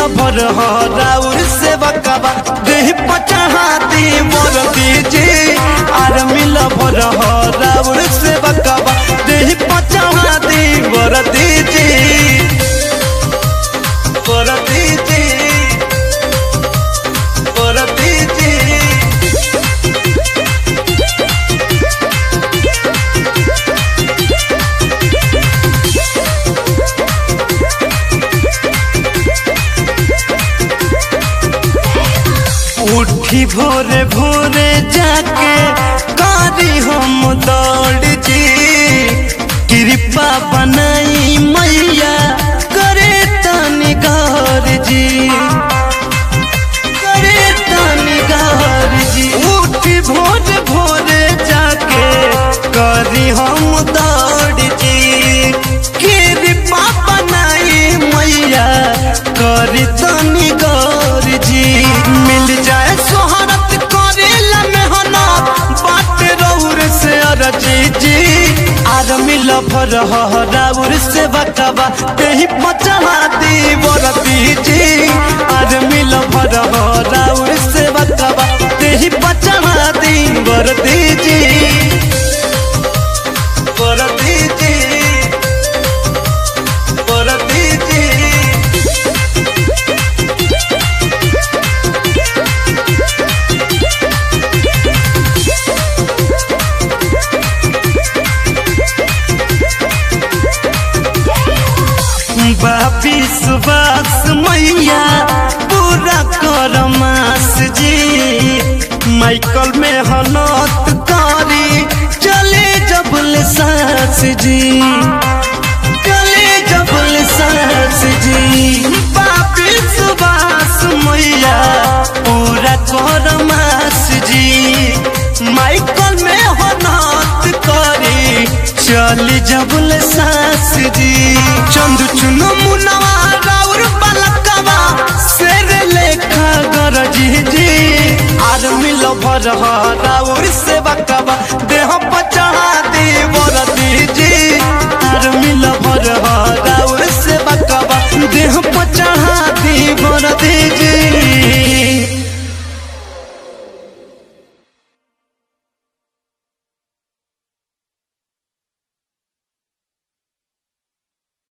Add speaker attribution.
Speaker 1: भर राउर से बकबा देह पचहा दी मोर दीजी आर मिल भर राउर से बकबा देह पचहा दी मोर दीजी मोर दीजी मोर दीजी उठी भोरे भोरे जाके कारी हम दौड़ जी कृपा बनाई मैया करे तनी गौर जी करे तनी गौर जी उठी भोरे भोरे जाके करी हम दौड़ जी कृपा बनाई मैया करी तनी गौर जी मिल जाए सोहरत करेला मेहनत बात रौर से अरजी जी आर मिल भर राउर से बकबा तेही पचहा दी बरती जी आर मिल भर राउर से बकबा तेही पचहा दी बरती जी बरती जी बरती जी बापी सुबास मैया पूरा कर मास जी माइकल में हनत करी चले जबल सास जी चले जबल सास जी बापी सुबास मैया पूरा कर मास जी माइकल में हनत करी चली जबल सास जी चंदू चुनो मुनवा राउर पलकवा शेर लेखा गरजी जी आर मिल भर राउर से बकवा देह पचहा दी बरदी जी आर मिल भर राउर से बकवा देह पचहा दी बरदी जी